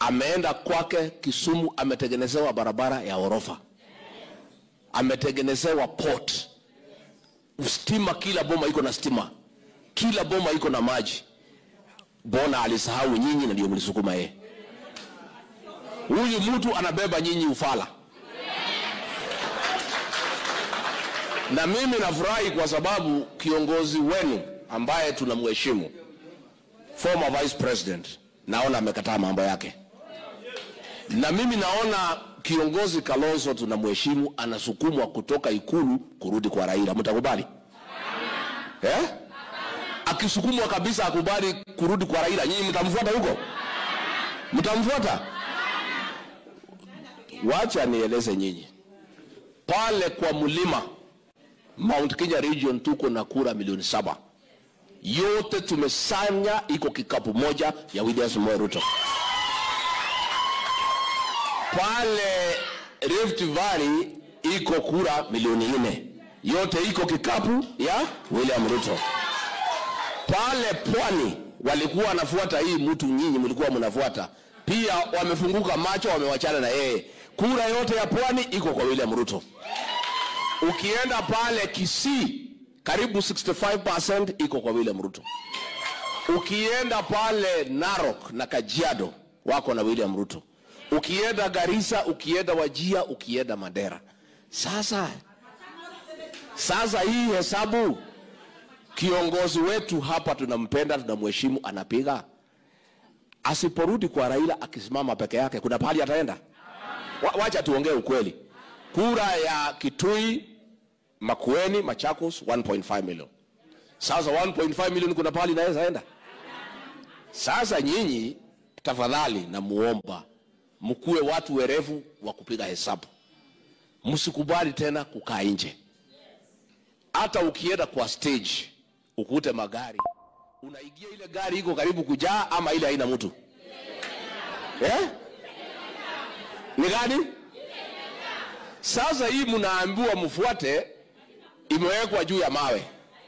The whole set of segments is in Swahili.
ameenda kwake Kisumu, ametengenezewa barabara ya orofa, ametengenezewa port, stima, kila boma iko na stima, kila boma iko na maji. Bona alisahau nyinyi na ndio mlisukuma yeye. Huyu mtu anabeba nyinyi ufala, na mimi nafurahi kwa sababu kiongozi wenu ambaye tunamheshimu former vice president, naona amekataa mambo yake, na mimi naona kiongozi Kalonzo tunamheshimu, anasukumwa kutoka ikulu kurudi kwa Raila. Mtakubali eh? Akisukumwa kabisa akubali kurudi kwa Raila, nyinyi mtamfuata huko? Mtamfuata? Wacha nieleze nyinyi, pale kwa mlima Mount Kenya region tuko na kura milioni saba yote tumesanya, iko kikapu moja ya William Samoei Ruto. Pale Rift Valley iko kura milioni nne, yote iko kikapu ya William Ruto. Pale pwani walikuwa wanafuata hii mtu, nyinyi mlikuwa mnafuata pia, wamefunguka macho, wamewachana na yeye. Kura yote ya pwani iko kwa William Ruto. Ukienda pale Kisii karibu 65% iko kwa William Ruto. Ukienda pale Narok na Kajiado wako na William Ruto. Ukienda Garissa, ukienda Wajia, ukienda Mandera. Sasa sasa hii hesabu kiongozi wetu hapa tunampenda, tunamheshimu, anapiga. Asiporudi kwa Raila, akisimama peke yake, kuna pahali ataenda? Wa, wacha tuongee ukweli. Kura ya Kitui Makueni, Machakos 1.5 million. Sasa 1.5 million kuna pahali inaweza enda? Sasa nyinyi tafadhali, namuomba mkuwe watu werevu wa kupiga hesabu, msikubali tena kukaa nje. Hata ukienda kwa stage ukute magari, unaingia ile gari iko karibu kujaa ama ile haina mtu eh? Ni gani? Sasa hii mnaambiwa mfuate imewekwa juu ya mawe,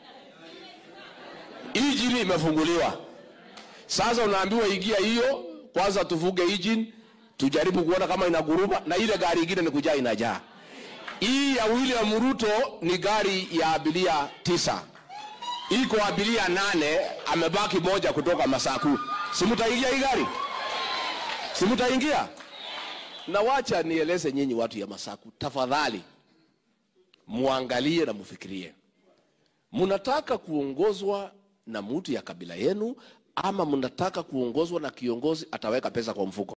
injini imefunguliwa. Sasa unaambiwa ingia hiyo kwanza, tuvuge injini tujaribu kuona kama inaguruma, na ile gari ingine ni kujaa inajaa. Hii ya William Ruto ni gari ya abiria tisa, iko abiria nane, amebaki moja kutoka Masaku. Simutaingia hii gari? Simutaingia? Na wacha nieleze nyinyi watu ya Masaku, tafadhali muangalie na mufikirie, mnataka kuongozwa na mtu ya kabila yenu ama mnataka kuongozwa na kiongozi ataweka pesa kwa mfuko?